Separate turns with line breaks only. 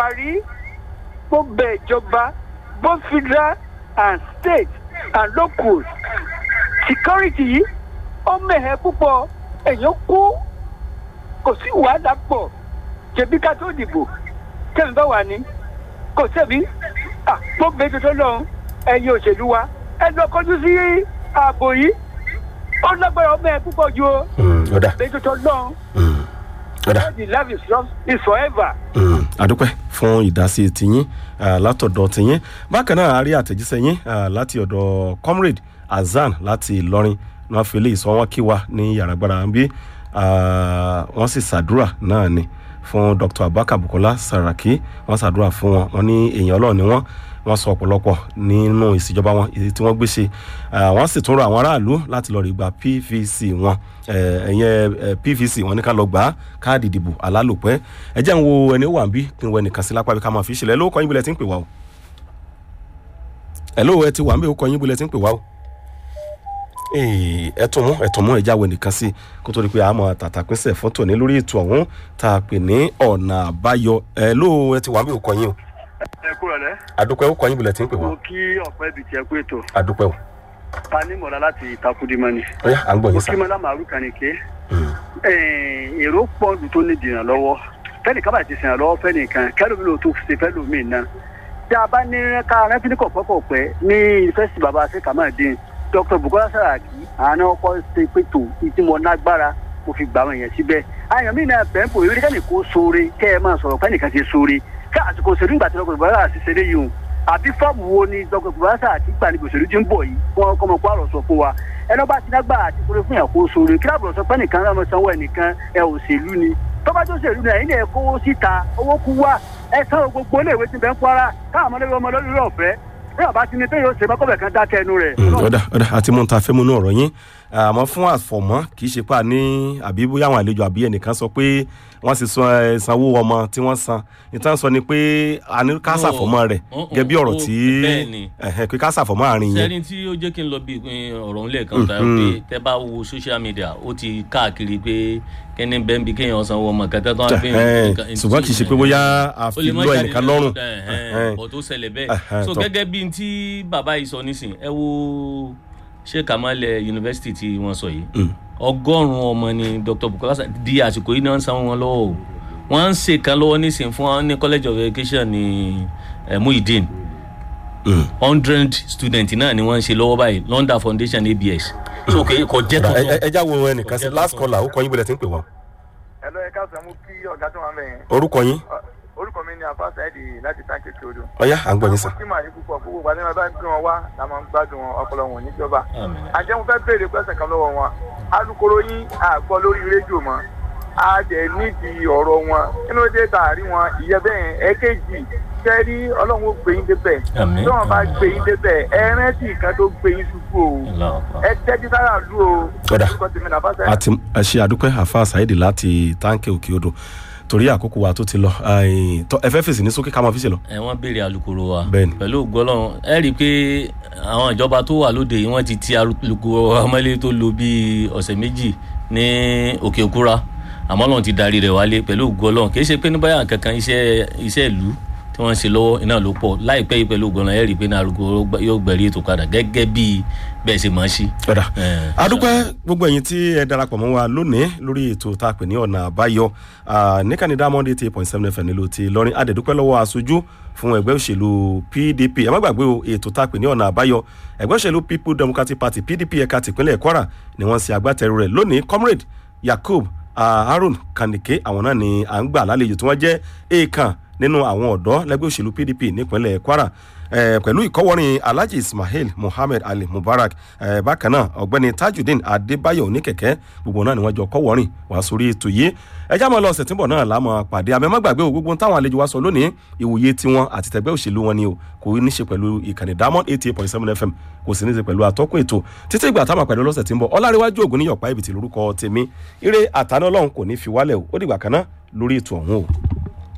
buhari mo bẹ ìjọba both federal and state and locals security yìí ó mẹ̀hẹ́ púpọ̀ èèyàn kú kò sí wàhálà pọ̀ jẹ̀bi ká tó dìbò tẹ̀mí bá wà ní kò sẹ́bi mo bẹ tuntun lọ́hùn ẹ̀yin òṣèlú wa ẹ lọ kọjú sí ààbò yìí ó lágbára ọmọ ẹ púpọ̀ ju o
ọ̀dà
bẹ tuntun lọ́hùn
ọ̀dà
the love is love is forever.
àdúpẹ́ fún ìdásí tiyín ah, látọ̀dọ̀ tiyín bákan náà a rí àtẹ̀jíṣẹ́ yín ah, láti ọ̀dọ̀ comrade azan láti ìlọrin náà fi eléyìí sọ wọ́n kí wa ní yàrá gbára ń bí ah, wọ́n sì ṣàdúrà náà ni fún dr abaka bukola saraki wọ́n ṣàdúrà fún wọn wọ́n ní èèyàn ọlọ́run ni wọ́n wọ́n sọ ọ̀pọ̀lọpọ̀ nínú ìṣèjọba wọn èyí tí wọ́n gbé ṣe Ah, wọ́n sì tún rọ àwọn aráàlú láti lọ rí gba pvc wọn ẹ̀yẹn pvc wọn ní ká lọ gbà á káàdì ìdìbò alálòpẹ́ ẹ jẹ́ ń wo ẹni ó wà ń bí kí n wọ ẹnìkan sí lápá bí ká máa fi ṣẹlẹ̀ ẹ ló kọ́ yín bílẹ̀ tí ń pè wá o ẹ ló ẹ ti wà ń bí ó kọ́ yín bílẹ̀ tí ń pè wá o Ee, ẹ tún mú ẹ tún mú ẹ jáwé nìkan sí kó tó di pé àmọ́ tàtàpínsẹ̀ fọ́tò ní lórí ètò ọ̀hún tá a pè ní ọ̀nà àbáyọ ẹ ló ẹ ti wà ń bí ó kọ́ yín o
ẹ kúrò lẹ
àdúpẹ́ ó kọ́ yín bílẹ̀ tí ń pè wá
mo kí ọ̀pẹ ibi tí ẹ kú ètò
àdúpẹ́ o
ta ní mọ̀lá láti ìtakùdìmọ́ni
ó yá à ń gbọ́
mo
yín
kí
sá.
mọ́lá màrú kànìké èrò pọ̀ lù tó ní dìràn lọ́wọ́ fẹ́nìkan bá ti sìn lọ́wọ́ fẹ́nìkan kẹ́lómi ló tó ṣe fẹ́lómi náà tí a bá ní ká rántí ní kọ̀pọ̀kọ̀pẹ́ ní yunifásitì bàbá ṣe kàmáàdín dr bukola saraki àná ọkọ ṣe pétò ìtìmọ̀ nágbára mo fi gbà wọn yẹn síbẹ̀ àyàn mí náà bẹ́ẹ̀ bò eré kẹ́nì kó sóore kẹ́ ẹ máa sọ̀rọ̀ fẹ́nìkan ti sóore ká àsìkò òṣèlú ìgbà tí dr bukola ti ṣe léyìí o àbí fọ́ọ̀mù wo ni dr bukola saraki gbà ní òṣèlú tí ń bọ̀ yìí kọ́ ọmọ kó àrọ̀ sọ fún wa ẹni ọba ti dágbà àti kúrẹ́ fún yàn kó sóore kí láàbùrọ̀ sọ pé nìkan náà sanwó ẹnìkan ẹ òṣèlú ni tọ́ba tó ṣèlú náà ẹ̀yin ẹ̀ kówó síta owó kú wá ẹ san gbogbo iléèwé tí bẹ́ẹ̀ ń kwara káwọn ọmọdé ọmọ lórí ọ̀fẹ́ bí ọba ti ní pé yóò ṣe mọ́kọ́bẹ̀ kan dákẹ́ ẹnu rẹ̀.
Mm, ọ̀dà ọ̀dà àti mú un ta fẹ́ mú inú ọ̀rọ̀ yín àmọ́ fún àfọ̀mọ́ kì í ṣe pa ní àbí bóyá àwọn àlejò àbí ẹnìkan sọ pé wọ́n sì san ẹ, sanwó ọmọ tí wọ́n san ìtàn sọ ni pé a ní ká
No,
ṣàfọ̀mọ́ rẹ̀
mm, mm,
gẹ́gẹ́ bí ọ̀rọ̀
ó-
tí
bẹ́ẹ̀ ni.
ẹ̀hẹ̀, pé ká ṣàfọ̀mọ́ àárín yẹn
sẹ́ni tí ó jẹ́ kí n lọ bí ìpín ọ̀rọ̀ ńlẹ̀ kan tàbí pé tẹ́ bá wo social media ó ti káàkiri pé kẹ́ni bẹ́ẹ̀ bí kéèyàn sanwó ọmọ kẹtẹ́ tó wá pé
Ẹ̀hẹ̀,
nǹkan-
ṣùgbọ́n kì í ṣe pé bóyá a
ó
fi
lè má
lọ
jáde
ẹnìkan
lẹ́nu,
lọ́rùn
ẹ̀hẹ̀,
Ẹ̀hẹ̀.
bọ̀ tó ṣẹlẹ̀ bẹ́ẹ̀
Ẹ̀hẹ̀,
so
tọ́.
gẹ́gẹ́ bí n tí bàbá yìí sọ nísìn ẹ wo ṣé kàmálẹ̀ yunifásitì tí wọ́n sọ yìí
Mm.
ọgọ́rùn-ún ọmọ ni dr bukola Sa- di àsìkò yìí náà ń sanwó wọn lọ́wọ́ o wọ́n ń ṣe kan lọ́wọ́ nísìn fún wọn ní college of education ní eh, muhyiddin
Mm.
hundred student náà ni wọ́n ń ṣe lọ́wọ́ báyìí london foundation abs so kò kò jẹ́
Ọ̀dà, ẹ-
tuntun
ẹ- ẹ já wo ẹnìkan sí last caller ó kọ́ yín bílẹ̀ tí ń pè wá
ẹ lọ ẹ káàsán mú kí ọ̀gá tó wà mẹ́yìn
orúkọ yín
orúkọ mi ni afa saidi láti táǹkì kí odò.
ọ̀yá à ń gbọ́ yín sá.
kí màá ní púpọ̀ gbogbo ìgbà tí wọn bá ń gbé wọn wá la máa ń gbádùn wọn ọpọlọ wọn níjọba.
Àmín.
àjẹmú fẹ́ béèrè pẹ́sẹ̀ kan lọ́wọ́ wọn alukoro yín àgbọ̀ lórí rédíò mọ́ a dẹ̀ nídìí ọ̀rọ̀ wọn inú dé tààrí wọn ìyẹn bẹ́ẹ̀ ẹ̀kejì sẹ́rí ọlọ́run ó gbé yín débẹ̀
Àmín.
tí wọ́n bá gbé yín débẹ̀ ẹ rántí nǹkan tó gbé yín ṣubú o
Allahu Akbar.
ẹ tẹ́jú sára lù o.
Ọ̀dà.
orúkọ tèmi náà bá sẹ́yìn.
àti ẹ ṣe àdúpẹ́ àfa ṣáìdì láti táǹkì òkè odò torí àkókò wa tó ti lọ Ai, tọ́, ẹ fẹ́ fèsì ní sókè ká máa fi ṣe lọ.
ẹ wọ́n béèrè alukoro wa
Bẹ́ẹ̀ni.
pẹ̀lú gbọ́lọ́run ẹ rí i pé àwọn ìjọba tó wà lóde yìí wọ́n ti ti alukoro wa mọ́lé tó lo bíi ọ̀sẹ̀ méjì ní òkè òkúra àmọ́ lọ́run ti darí rẹ̀ wálé pẹ̀lú gbọ́lọ́run kì í ṣe pé ní báyà kankan iṣẹ́ iṣẹ́ ìlú tí wọ́n ń ṣe lọ́wọ́ iná ló pọ̀ láìpẹ́ yìí pẹ̀lú gbọ́lọ́run ẹ rí i pé ní alukoro gbẹ- yóò gbẹ̀rí ètò padà gẹ́gẹ́ bí bẹ́ẹ̀ ṣe máa ń ṣí.
ọ̀dà
Eh,
adúpẹ́ gbogbo ẹ̀yin tí ẹ darapọ̀ mọ́ wa lónìí lórí ètò tá a pè ní ọ̀nà àbáyọ Ah, níkànnì diamond eighty eight point seven fm nílò ti lọ́rin adẹ̀dúpẹ́ lọ́wọ́ aṣojú fún ẹgbẹ́ òṣèlú pdp ẹ má gbàgbé o ètò tá a pè ní ọ̀nà àbáyọ ẹgbẹ́ òṣèlú people democratic party pdp ẹ̀ka tìpínlẹ̀ kwara ni wọ́n ṣe agbátẹrù rẹ̀ lónìí comrade yakub ah, harun kanike àwọn náà ni à ń gbà lálejò tí wọ́n jẹ́ èèkàn nínú àwọn ọ̀dọ́ lẹ́gbẹ́ òṣèlú pdp nípínlẹ̀ kwara eh, pẹ̀lú ìkọ́wọ́rin alhaji ismail muhammed ali mubarak eh, bákan náà ọ̀gbẹ́ni tajudeen adébáyọ̀ oníkẹ̀kẹ́ gbogbo náà ni wọ́n jọ kọ́wọ́rin wá sórí ètò yìí ẹjá máa lọ ọ̀sẹ̀ tí ń bọ̀ náà láàmú pàdé àmọ́ ẹ má gbàgbé o gbogbo ohun táwọn àlejò wa sọ lónìí ìwòye tiwọn àti tẹgbẹ́ òṣèlú wọn ni o kò ní ṣe pẹ̀lú ìkànnì diamond eighty eight point seven fm kò sì ní ṣe pẹ̀lú atọ́kùn ètò títí ìgbà táwọn àpẹẹrẹ lọ́sẹ̀ tí ń bọ̀ ọláríwájú ògùn níyọ̀pá ibìtì lórúkọ tèmi ire àtàná ọlọ́run kò ní fi wálẹ̀ o ó dìgbà kan náà lórí ètò ọ̀hún o.